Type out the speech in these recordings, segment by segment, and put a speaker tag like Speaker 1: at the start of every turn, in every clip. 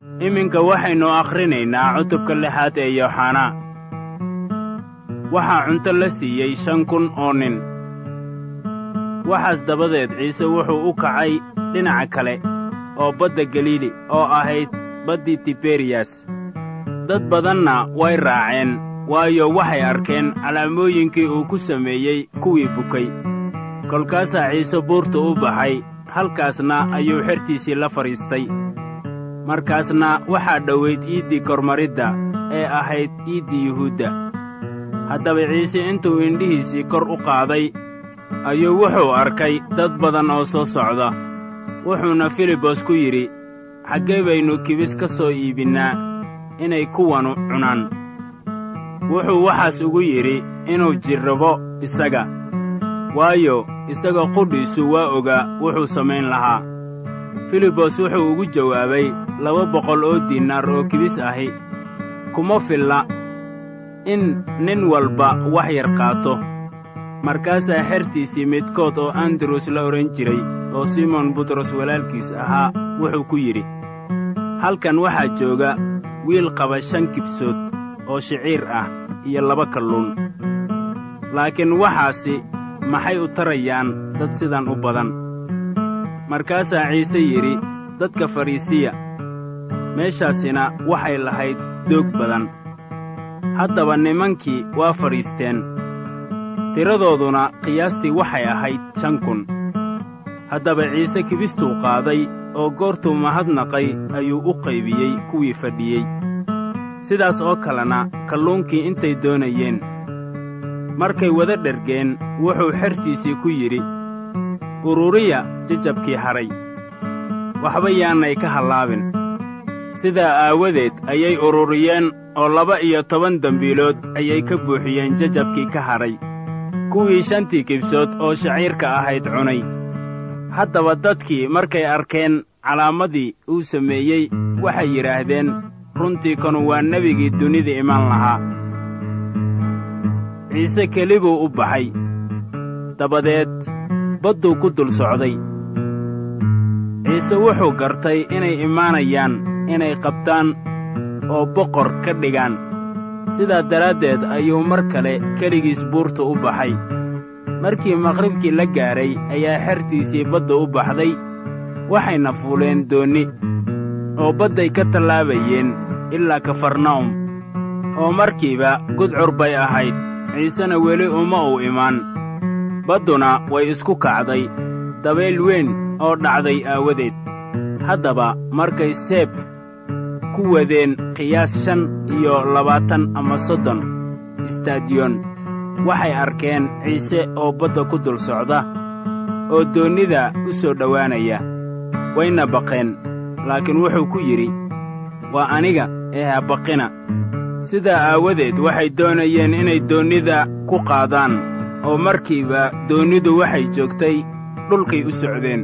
Speaker 1: iminka waxaynu akhrinaynaa cutubka lixaad ee yooxanaa waxaa cunto la siiyey shan kun oo nin waxaas dabadeed ciise wuxuu u kacay dhinaca kale oo badda galiili oo ahayd baddii tiberiyas dad badanna way raaceen waayo waxay arkeen calaamooyinkii uu ku sameeyey kuwii bukay kolkaasaa ciise buurta u baxay halkaasna ayuu xertiisii la fadhiistay markaasna waxaa dhowayd iiddii kormaridda ee ahayd iiddii yuhuudda haddaba ciise intuu indhihiisii kor u qaaday ayuu wuxuu arkay dad badan oo soo socda wuxuuna filibos ku yidhi xaggee baynu kibis ka soo iibinnaa inay kuwanu cunaan wuxuu waxaas ugu yidhi inuu jirrabo isaga waayo isaga qudhiisu waa ogaa wuxuu samayn lahaa filibos wuxuu ugu jawaabay laba boqol oo diinaar oo kibis ahi kuma filla in nin walba wax yar qaato markaasaa xertiisii midkood oo andros la odhan jiray oo simon butros walaalkiis ahaa wuxuu ku yidhi halkan waxaa jooga wiil qaba shan kibsood oo shiciir ah iyo laba kalluun laakiin waxaasi maxay u tarayaan dad sidan u badan markaasaa ciise yidhi dadka fadhiisiya meeshaasina waxay lahayd doog badan haddaba nimankii waa fadhiisteen tiradooduna qiyaastii waxay ahayd shan kun haddaba ciise kibistuu qaaday oo goortuu mahadnaqay ayuu u qaybiyey kuwii fadhiyey sidaas oo kalena kalluunkii intay doonayeen markay wada dhergeen wuxuu xertiisii ku yidhi ururiya jajabkii hadhay waxba yaanay ka hallaabin sidaa aawadeed ayay ururiyeen oo laba iyo toban dembiilood ayay ka buuxiyeen jajabkii ka hadhay kuwii shantii kibsood oo shaciirka ahayd cunay haddaba dadkii markay arkeen calaamadii uu sameeyey waxay yidhaahdeen runtii kanu waa nebigii dunida iman lahaa ciise keli buu u baxay dabadeed badduu ku dul socday ciise wuxuu gartay inay imaanayaan inay qabtaan oo boqor ka dhigaan sidaa daraaddeed ayuu mar kale keligiis buurta u baxay markii maqribkii la gaadhay ayaa xertiisii badda u baxday waxayna fuuleen doonni oo badday ka tallaabayeen ilaa kafarna'um oo markiiba gudcur bay ahayd ciisena weli uma uu imaan badduna way isku kacday dabayl weyn oo dhacday aawadeed haddaba markay seeb ku wadeen qiyaas shan iyo labaatan ama soddon istaadiyoon waxay arkeen ciise oo badda ku dul socda oo doonnida u soo dhowaanaya wayna baqeen laakiin wuxuu ku yidhi waa aniga ee ha baqina sidaa aawadeed waxay doonayeen inay doonnida ku qaadaan oo markiiba doonnidu waxay joogtay dhulkay u socdeen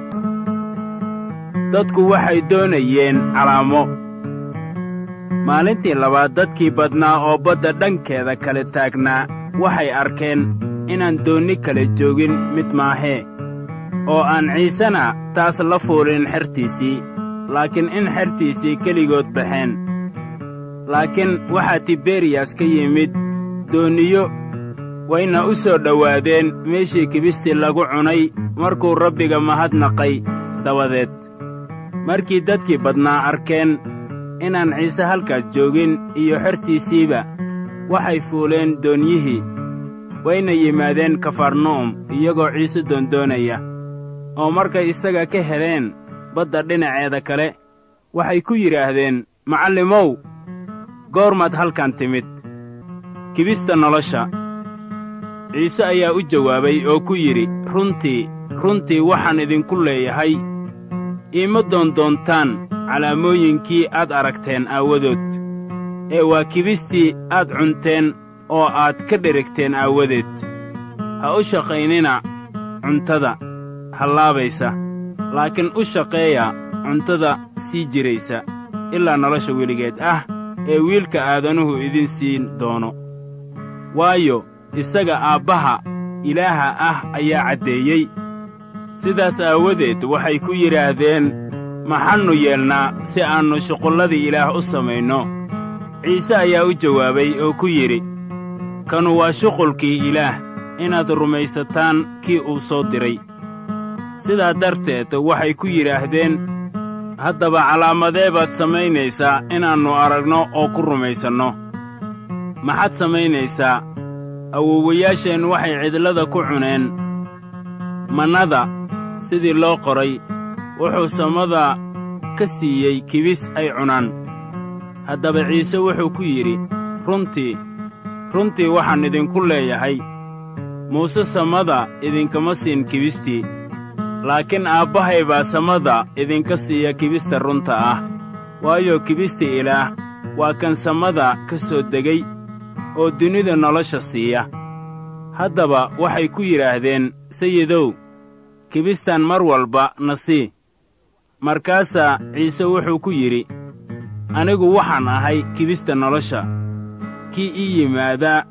Speaker 1: dadku waxay doonayeen calaamo maalintii labaad dadkii badnaa oo badda dhankeeda kale taagnaa waxay arkeen inaan doonni kale joogin mid maahee oo aan ciisena taas la fuulin xertiisii laakiin in xertiisii keligood baxeen laakiin waxaa tiberiyas ka yimid doonniyo wayna u soo dhowaadeen meeshii kibistii lagu cunay markuu rabbiga mahadnaqay dabadeed markii dadkii badnaa arkeen inaan ciise halkaas joogin iyo xertiisiiba waxay fuuleen doonyihii wayna yimaadeen kafarnu'um iyagoo ciise doondoonaya oo markay isaga ka heleen badda dhinaceeda kale waxay ku yidhaahdeen macallimow goormaad halkan timid kibista nolosha ciise ayaa u jawaabay oo ku yidhi runtii runtii waxaan idinku leeyahay iima doondoontaan calaamooyinkii aad aragteen aawadood ee waa kibistii aad cunteen oo aad ka dherigteen aawadeed ha u shaqaynina cuntada hallaabaysa laakiin u shaqeeya cuntada sii jiraysa ilaa nolosha weligeed ah ee wiilka aadanuhu idin siin doono waayo isaga aabbaha ilaaha ah ayaa caddeeyey sidaas aawadeed waxay ku yidhaahdeen maxaannu yeelnaa si aannu shuqulladii ilaah u samayno ciise ayaa u jawaabay oo ku yidhi kanu waa shuqulkii ilaah inaad rumaysataan kii uu soo diray sidaa darteed waxay ku yidhaahdeen haddaba calaamadee baad samaynaysaa inaannu aragno oo ku rumaysanno maxaad samaynaysaa awowayaasheen waxay cidlada ku cuneen mannada sidii loo qoray wuxuu samada ka siiyey kibis ay cunaan haddaba ciise wuxuu ku yidhi runtii runtii waxaan idinku leeyahay muuse samada idinkama siin kibistii laakiin aabbahay baa samada idinka siiya kibista runta ah waayo kibista ilaah waa kan samada ka soo degay oo dunida nolosha siiya haddaba waxay ku yidhaahdeen sayidow kibistan mar walba na sii markaasaa ciise wuxuu ku yidhi anigu waxaan ahay kibista nolosha kii ii yimaadaa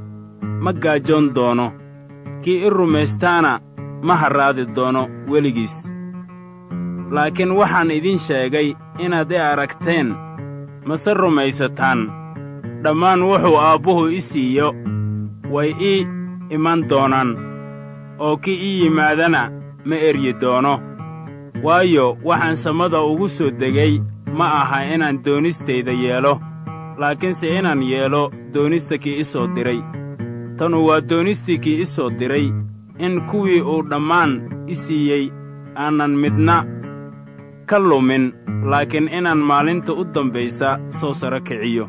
Speaker 1: ma gaajoon doono kii i rumaystaana ma harraadi doono weligiis laakiin waxaan idin sheegay inaad i aragteen mase rumaysataan dhammaan wuxuu aabbuhu i siiyo way ii iman doonaan oo kii ii yimaadana ma eryi doono waayo waxaan samada ugu soo degay ma aha inaan doonistayda yeelo laakiinse inaan yeelo doonista kii i soo diray tanu waa doonistii kii i soo diray in kuwii uu dhammaan i siiyey aanan midna ka lumin laakiin inaan maalinta u dambaysa soo saro kiciyo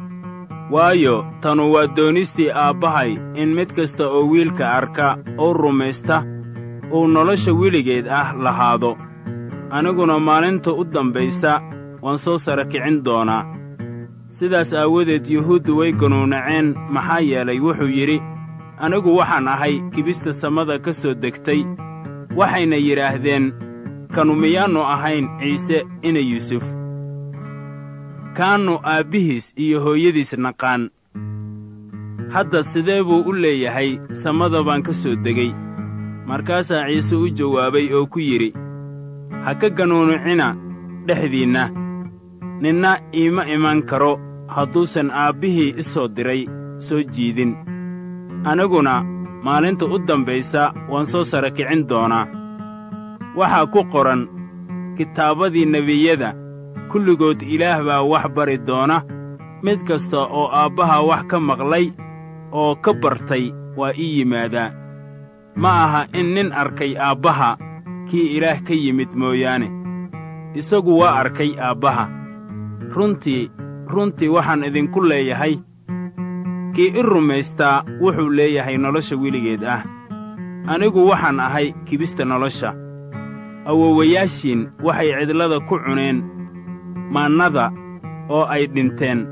Speaker 1: waayo tanu waa doonistii aabbahay in mid kasta oo wiilka arka oo rumaysta uu nolosha weligeed ah lahaado aniguna maalinta u dambaysa waan soo sara kicin doonaa sidaas aawadeed yuhuuddu way ganuunaceen maxaa yeelay wuxuu yidhi anigu waxaan ahay kibista samada ka soo degtay waxayna yidhaahdeen kanu miyaannu ahayn ciise ina yuusuf kaannu aabbihiis iyo hooyadiis naqaan hadda sidee buu u leeyahay samada baan ka soo degay markaasaa ciise u jawaabay oo ku yidhi ha ka ganuunucina dhexdiinna ninna iima iman karo hadduusan aabbihii i soo diray soo jiidin aniguna maalinta u dambaysa waan soo sara kicin doonaa waxaa ku qoran kitaabadii nebiyada kulligood ilaah baa wax bari doona mid kasta oo aabbaha wax ka maqlay oo ka bartay waa ii yimaadaa ma aha in nin arkay aabbaha kii ilaah ka yimid mooyaane isagu waa arkay aabbaha runtii runtii waxaan idinku leeyahay kii i rumaystaa wuxuu leeyahay nolosha weligeed ah anigu waxaan ahay kibista nolosha awowayaashiin waxay cidlada ku cuneen maannada oo ay dhinteen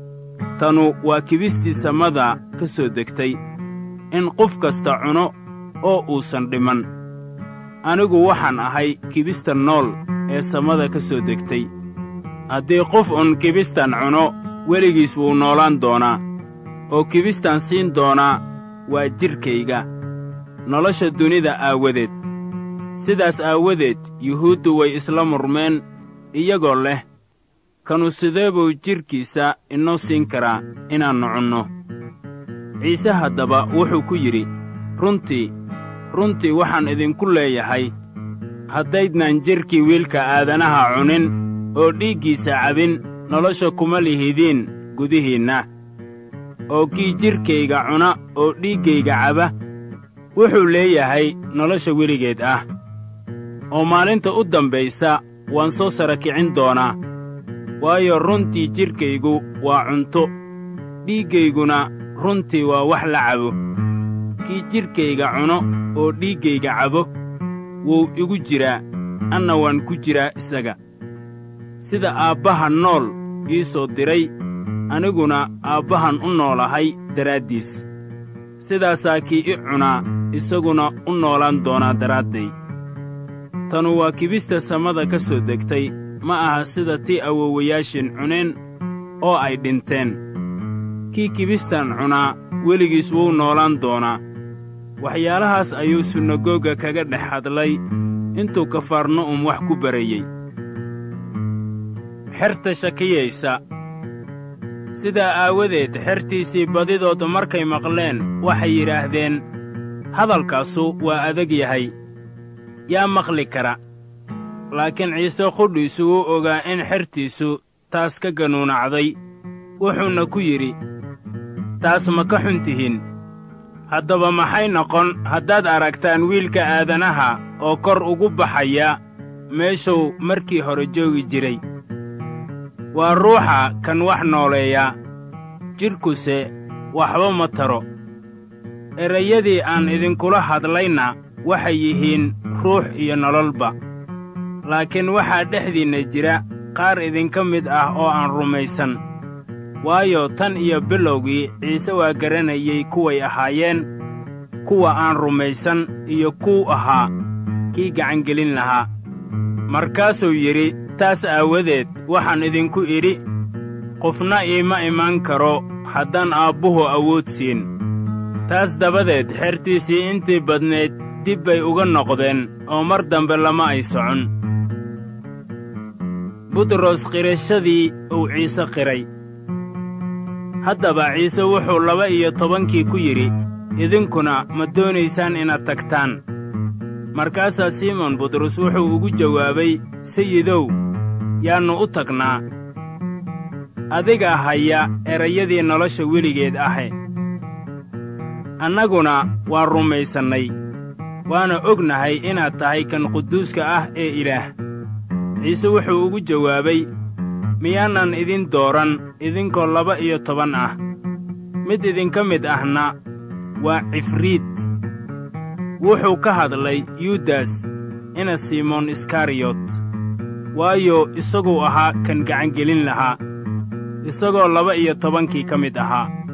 Speaker 1: tanu waa kibistii samada ka soo degtay in qof kasta cuno oo uusan dhiman anigu waxaan ahay kibista nool ee samada ka soo degtay haddii qof un kibistan cuno weligiis wuu noolaan doonaa oo kibistan siin doonaa waa jidhkayga nolosha dunida aawadeed sidaas aawadeed yuhuuddu way isla murmeen iyagoo leh kanu sidee buu jidhkiisa inoo siin karaa inaannu cunno ciise haddaba wuxuu ku yidhi runtii runtii waxaan idinku leeyahay haddaydnaan jidhkii wiilka aadanaha cunin oo dhiiggiisa cabin nolosha kuma lihidiin gudihiinna oo kii jidhkayga cuna oo dhiiggayga caba wuxuu leeyahay nolosha weligeed ah oo maalinta u dambaysa waan soo sara kicin doonaa waayo runtii jidhkaygu waa cunto dhiiggayguna runtii waa wax la cabo kii jidhkayga cuno oo dhiiggayga cabo wuu igu jiraa anna waan ku jiraa isaga sida aabbaha nool ii soo diray aniguna aabbahan u noolahay daraaddiis sidaasaa kii i cunaa isaguna u noolaan doonaa daraadday tanu waa kibista samada ka soo degtay ma aha sida tii awowayaashin cuneen oo ay dhinteen kii kibistan cunaa weligiis wuu noolaan doonaa waxyaalahaas ayuu sunagoga kaga dhex hadlay intuu kafarna'um wax ku barayey xerta shakiyaysa sidaa aawadeed xertiisii badidood markay maqleen waxay yidhaahdeen hadalkaasu waa adag yahay yaa maqli kara laakiin ciise qudhiisu wuu ogaa in xertiisu taas ka ganuunacday wuxuuna ku yidhi taas ma ka xun tihiin haddaba maxay noqon haddaad aragtaan wiilka aadanaha oo kor ugu baxaya meeshuu markii hore joogi jiray waa ruuxa kan wax nooleeya jidhkuse waxba ma taro erayadii aan idinkula hadlayna waxay yihiin ruux iyo nololba laakiin waxaa dhexdiinna jira qaar idinka mid ah oo aan rumaysan waayo tan iyo bilowgii ciise waa garanayey kuway ahaayeen kuwa aan rumaysan iyo kuu ahaa kii gacangelin lahaa markaasuu yidhi taas aawadeed waxaan idinku idhi qofna iima imaan karo haddaan aabbuhu awood siin taas dabadeed xertiisii intii badnayd dib bay uga noqdeen oo mar dambe lama ay socon butros qirashadii uu ciise qiray haddaba ciise wuxuu laba iyo tobankii ku yidhi idinkuna ma doonaysaan inaad tagtaan markaasaa simon butros wuxuu ugu jawaabay sayidow yaannu u tagnaa adigaa haya erayadii nolosha weligeed ahe annaguna waa rumaysannay waana ognahay inaad tahay kan quduuska ah ee ilaah ciise wuxuu ugu jawaabay miyaanan idin dooran idinkoo laba iyo toban ah mid idinka mid ahna waa cifriid wuxuu ka hadlay yudas ina simoon iskariyot waayo isaguu ahaa kan gacangelin lahaa isagoo laba iyo tobankii ka mid ahaa